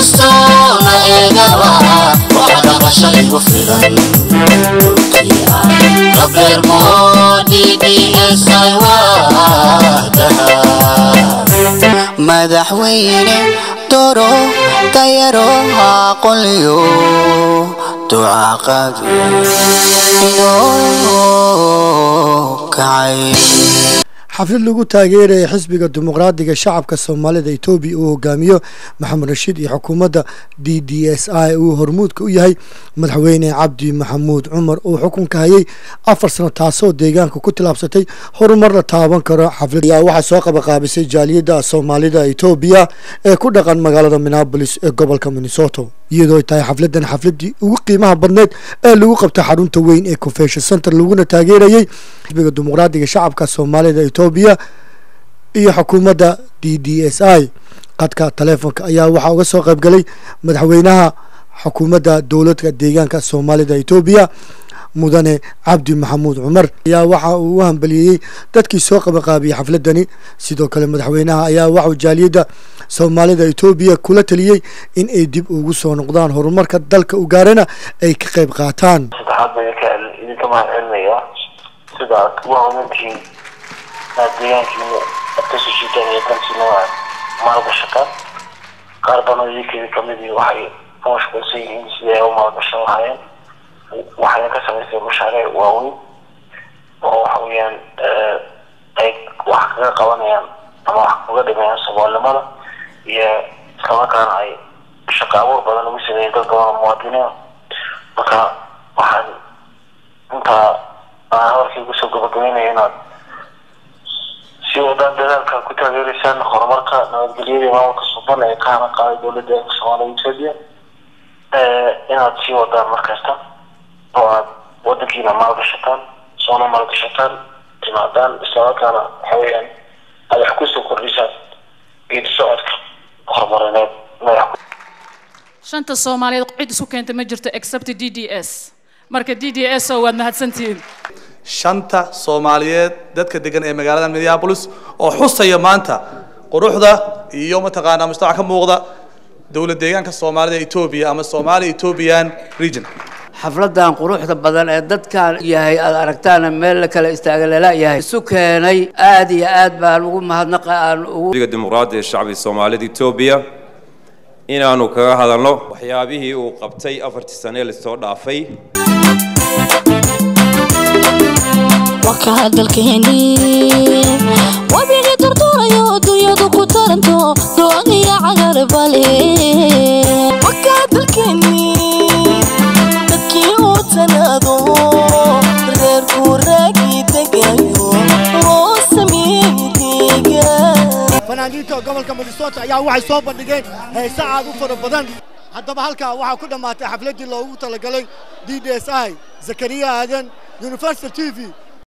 kastoo la eegaba wax dhabasha igu filan dhulkii aan la beermo dds ay waadaha madaxweyne doro dayaro aqoliyo ducaqabi inoo kacay xaflad lagu taageeraya xisbiga dimuqraadiga shacabka soomaalida etoobiya uu hogaamiyo maxamed rashiid iyo xukuumadda d d s i uu hormuudka u yahay madaxweyne cabdi maxamuud cumar uu xukunka hayay afar sano taasoo deegaanka ku tilaabsatay horumar la taaban karo xaflad ayaa waxaa soo qabaqaabisay jaaliyadda soomaalida etoobiya ee ku dhaqan magaalada minneabolis ee gobolka minnesota iyadoo ay tahay xafladan xafladii ugu qiimaha badneed ee lagu qabtay xarunta weyn ee convention center laguna taageerayay xisbiga dimuqraadiga shacabka soomaalida etoobiya iyo xukuumadda d d s i qadka taleefonka ayaa waxaa uga soo qaybgalay madaxweynaha xukuumadda dowladka deegaanka soomaalida etoobiya mudane cabdi maxamuud cumar ayaa waxa uu u hambaliyeeyey dadkii soo qabaqaabiyey xafladani sidoo kale madaxweynaha ayaa waxuu jaaliyadda soomaalida etoobiya kula taliyey in ay dib ugu soo noqdaan horumarka dalka u gaarana ay ka qayb qaataan saddexaad baan idinka idinka mahad celinayaa sida aad ugu hawlantihiin aad deegaankiina aad ka soo jiitaan iyo dantiina aad maalgashataan qaar badan idinkeeda kamid iyo waxay ku mashquulsan yihiin sidii ay u maalgashan lahaayeen waxayna ka samaysay mashaariic waaweyn oo waxa weeyaan ay wax kaga qabanayaan ama wax kaga dhimayaan soomaalinimada iyo islamarkaana ay shaqo abuur badan ugu sameeyeen dad badan oo muwaadiniin marka waxaan intaa aan hadalkii kusoo gabagabeynaya inaad si wadaan dadaalka ku taageereysaan horumarka nabadgelyada iyo maamulka suban ee ka hana qaaday dowladda soomaalida etoobiya inaad sii wadaan markasta oo aad wadankiina maalgashataan soona maalgashataan timaadaan islamarkaana waxa weeyaan aad wax kusoo kordhisaan geedi socodka horumarineed madax shanta soomaaliyeed cid isu keentay ma jirto except d d s marka d d s oo waad mahadsantihiin shanta soomaaliyeed dadka degan ee magaalada minneapolis oo xusaya maanta quruxda iyo mataqaanaa mujtamac ka muuqda dowlad deegaanka soomaalida etoobiya ama somali ethiopian region xafladan quruxda badan ee dadkan yahay aad aragtaana meel la kala istaaga lala yahay isu keenay aad iyo aad baan ugu mahadnaqa aan ugu xisbiga dimuqraadiga ee shacbiga soomaalida etoobiya inaanu kaga hadalno waxyaabihii uu qabtay afartii sane ee lasoo dhaafay wakaa dalkeeni wabigii turtuurayo dunyadu ku taranto dooniya cagar bale wakaa dalkeeni dadkii uu tanaado reerku raagii degayo loo sameeyey deegaan fanaaniinta gobolka minnesota ayaa waxay soo bandhigeen heese aad u fara badan haddaba halkaa waxaa ku dhammaatay xafladdii loogu talagalay d d s i zakariya aadan universal t v